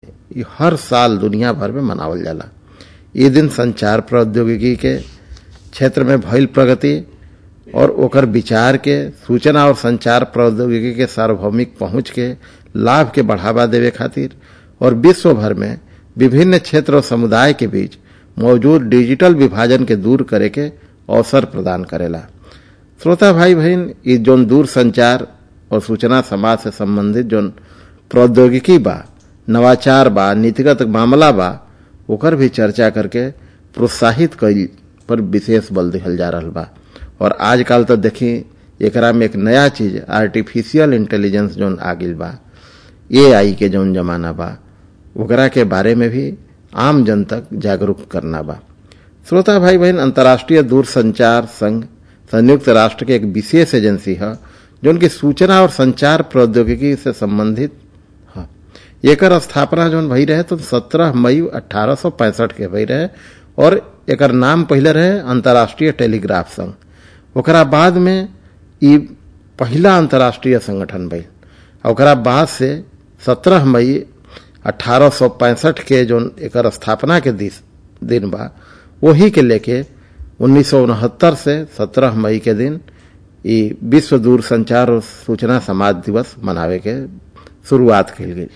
ये हर साल दुनिया भर में मनावल जाला ये दिन संचार प्रौद्योगिकी के क्षेत्र में भइल प्रगति और ओकर विचार के सूचना और संचार प्रौद्योगिकी के सार्वभौमिक पहुंच के लाभ के बढ़ावा देवे खातिर और विश्व भर में विभिन्न क्षेत्र और समुदाय के बीच मौजूद डिजिटल विभाजन के दूर करे के अवसर प्रदान करेला श्रोता भाई बहन ये जोन दूर संचार और सूचना समाज से संबंधित जोन प्रौद्योगिकी बा नवाचार बा नीतिगत मामला बा ओकर भी चर्चा करके प्रोत्साहित कईल पर विशेष बल दिहल जा रहा बा और आजकल तो देखी एकरा में एक नया चीज आर्टिफिशियल इंटेलिजेंस जोन आ गई बा ए आई के जोन जमाना बा ओकरा के बारे में भी आम जन तक जागरूक करना बा श्रोता भाई बहन अंतर्राष्ट्रीय दूरसंचार संघ संयुक्त राष्ट्र के एक विशेष एजेंसी है जो उनकी सूचना और संचार प्रौद्योगिकी से संबंधित है एकर स्थापना जो भई रहे तो 17 मई अठारह के भई रहे और एकर नाम पहले रहे अंतर्राष्ट्रीय टेलीग्राफ संघ ओकरा बाद में ई पहला अंतर्राष्ट्रीय संगठन भइल ओकरा बाद से 17 मई अठारह के जो एकर स्थापना के दिन बा वही के लेके उन्नीस से 17 मई के दिन ई विश्व दूर संचार और सूचना समाज दिवस मनावे के शुरुआत कल गई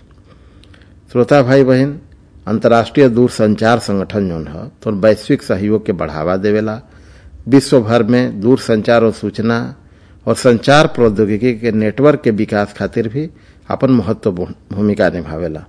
श्रोता भाई बहन अंतर्राष्ट्रीय दूर संचार संगठन जो है तो वैश्विक सहयोग के बढ़ावा देवेला विश्व भर में दूर संचार और सूचना और संचार प्रौद्योगिकी के नेटवर्क के विकास खातिर भी अपन महत्वपूर्ण भूमिका निभावेला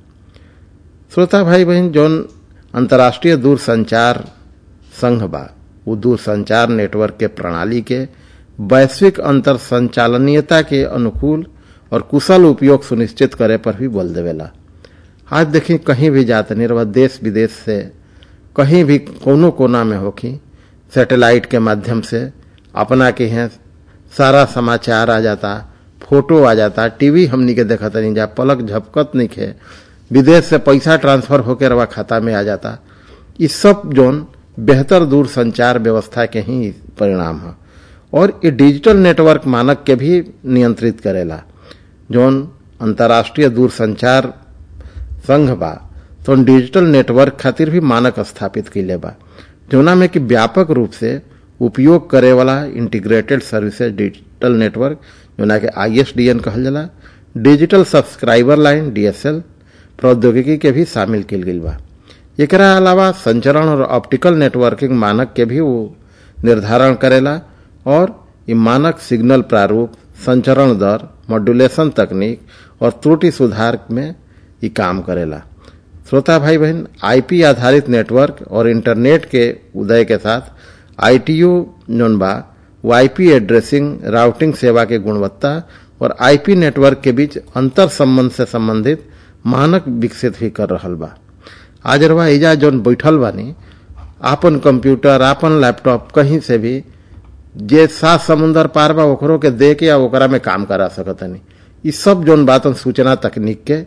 श्रोता भाई बहन जौन अंतर्राष्ट्रीय दूर संचार संघ बा वो दूर संचार नेटवर्क के प्रणाली के वैश्विक अंतर संचालनीयता के अनुकूल और कुशल उपयोग सुनिश्चित करे पर भी बल देवेला आज देखी कहीं भी जाते नहीं रहा देश विदेश से कहीं भी कोनो कोना में होखी सैटेलाइट के माध्यम से अपना के हैं सारा समाचार आ जाता फोटो आ जाता टीवी हमनी के देखत नहीं जा पलक झपकत नहीं खे विदेश से पैसा ट्रांसफर होकर रवा खाता में आ जाता इस सब जोन बेहतर दूर संचार व्यवस्था के ही परिणाम है और ये डिजिटल नेटवर्क मानक के भी नियंत्रित करेला जोन अंतर्राष्ट्रीय दूर संचार संघ बा तो डिजिटल नेटवर्क खातिर भी मानक स्थापित कैले बा जोना में कि व्यापक रूप से उपयोग करे वाला इंटीग्रेटेड सर्विसेज डिजिटल नेटवर्क जोना के आईएसडीएन कहल जाला डिजिटल सब्सक्राइबर लाइन डीएसएल प्रौद्योगिकी के भी शामिल किल गई बा एकरा अलावा संचरण और ऑप्टिकल नेटवर्किंग मानक के भी वो निर्धारण करेला और ये मानक सिग्नल प्रारूप संचरण दर मॉड्यूलेशन तकनीक और त्रुटि सुधार में ये काम करेला श्रोता भाई बहन आईपी आधारित नेटवर्क और इंटरनेट के उदय के साथ आईटीयू जोन बा वो आईपी एड्रेसिंग राउटिंग सेवा के गुणवत्ता और आईपी नेटवर्क के बीच अंतर संबंध से संबंधित मानक विकसित भी कर रहा बा आज रवा एजा जोन बैठल बानी आपन कंप्यूटर आपन लैपटॉप कहीं से भी जे सात समुन्दर पार बा ओकरो के दे के या ओकरा में काम करा सकतनी ई सब जोन बात सूचना तकनीक के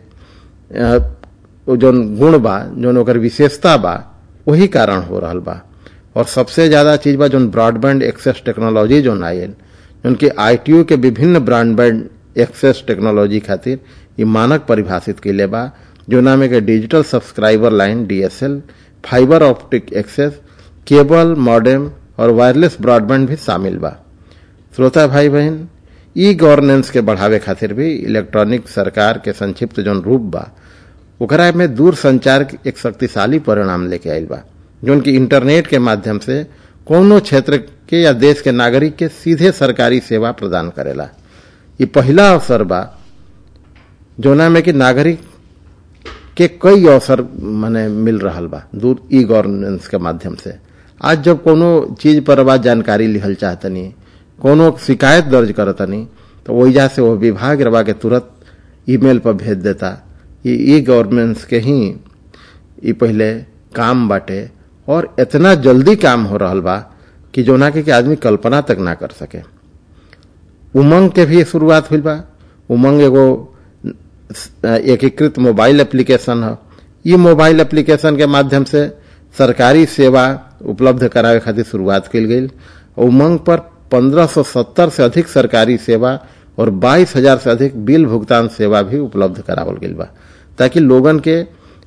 जोन गुण बा जोन ओकर विशेषता बा वही कारण हो रहा बा और सबसे ज्यादा चीज बा जोन ब्रॉडबैंड एक्सेस टेक्नोलॉजी जोन आयल जोन के आईटीयू के विभिन्न ब्रॉडबैंड एक्सेस टेक्नोलॉजी खातिर ये मानक परिभाषित कैले बा जोना में के digital subscriber line DSL fibre optic access cable modem और वायरलेस ब्रॉडबैंड भी शामिल बा श्रोता भाई बहन ई गवर्नेंस के बढ़ावे खातिर भी इलेक्ट्रॉनिक सरकार के संक्षिप्त जोन रूप बा ओकरा में दूर संचार एक शक्तिशाली परिणाम लेके आयल बा जोन की इंटरनेट के माध्यम से कोनो क्षेत्र के या देश के नागरिक के सीधे सरकारी सेवा प्रदान करेला ये पहला अवसर बा जोना में कि नागरिक के कई अवसर माने मिल रहा बा दूर ई गवर्नेंस के माध्यम से आज जब कोनो चीज पर बा जानकारी लिहल चाहतनी कोनो शिकायत दर्ज करतनी तो वहीजा से वो विभाग रवा के तुरंत ईमेल पर भेज देता ये ई गवर्नेंस के ही ई पहले काम बाटे और इतना जल्दी काम हो रहा बा कि जोना के, के आदमी कल्पना तक ना कर सके उमंग के भी शुरुआत हुई बा उमंग एगो एकीकृत मोबाइल एप्लीकेशन है ये मोबाइल एप्लीकेशन के माध्यम से सरकारी सेवा उपलब्ध करावे खातिर शुरुआत कल गई उमंग पर 1570 से अधिक सरकारी सेवा और 22000 से अधिक बिल भुगतान सेवा भी उपलब्ध करावल गई बा ताकि लोगन के